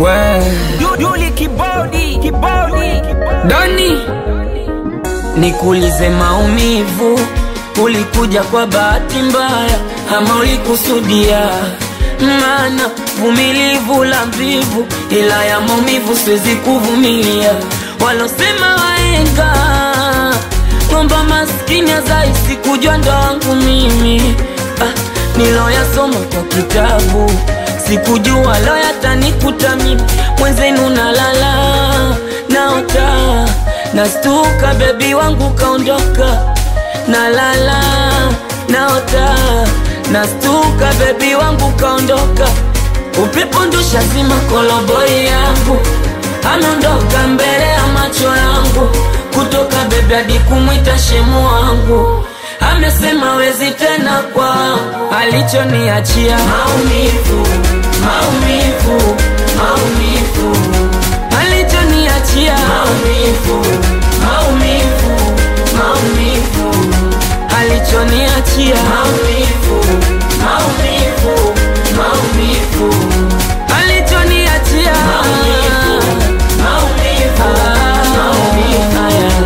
we Yuli kibodi kibodi Doni, nikuulize maumivu, ulikuja kwa bahati mbaya ama ulikusudia? Maana vumilivu la mvivu, ila ya maumivu siwezi kuvumilia. Walosema waenga ng'omba maskini azaisi kujua ndo wangu mimi ah, niloyasoma kwa kitabu sikujua lo yatanikuta mimi mwenzenu nalala naota nastuka bebi wangu kaondoka nalala naota nastuka bebi wangu kaondoka upepo ndusha zima koloboi yangu ameondoka mbele ya macho yangu kutoka bebi hadi kumwita shemu wangu amesema wezi tena kwa alichoniachia maumivu maumivu maumivu alichoniachia maumivu maumivu maumivu alichoniachia maumivu maumivu maumivu alichoniachia maumivu maumivu maumivu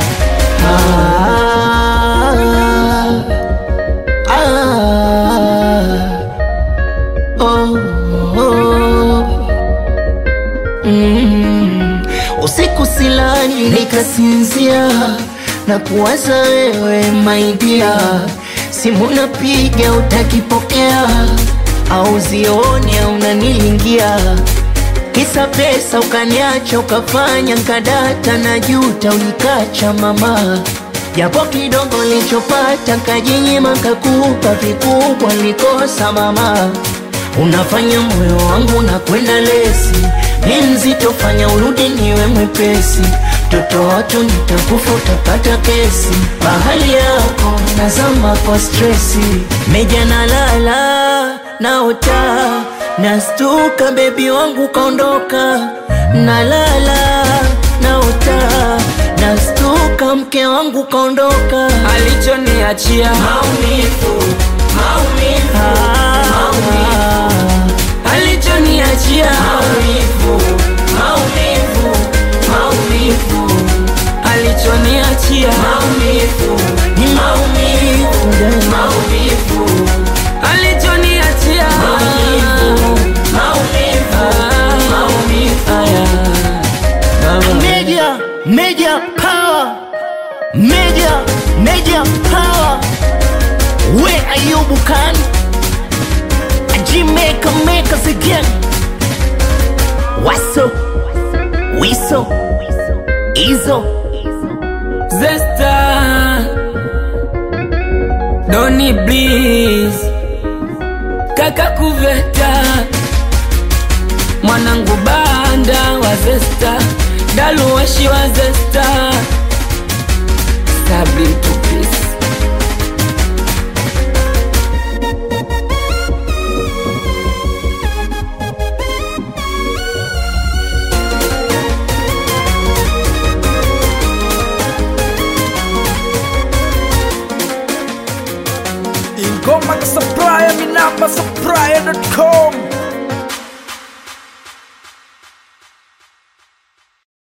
Usiku silali nikasinzia na kuwaza wewe maidia, simu napiga utakipokea, au zioni au unanilingia, kisa pesa ukaniacha ukafanya nkadata na juta unikacha mama, japo kidogo nilichopata kajinyima kakupa vikubwa nilikosa mama Unafanya moyo wangu na kwenda lesi, ni mzito, fanya urudi niwe mwepesi. Toto watu nitakufa, utapata kesi. Bahali yako nazama kwa stresi, meja nalala naota, nastuka, bebi wangu kaondoka. Nalala naota, nastuka, mke wangu kaondoka. alichoniachia maumivu maumivu maumivu alichoniachia maumivu maumivu maumivu alichoniachia maumivu ni maumivu maumivu alichoniachia maumivu maumivu maumivu Media, media power, media, media power. Where are you, Bukan? Jamaica make us again. Waso, wiso, izo. Zesta Doni Bliss Kaka Kuveta Mwanangu Banda wa Zesta Daluwashi wa Zesta Sabri Tupis ingoma ka supplier mi namba supplier.com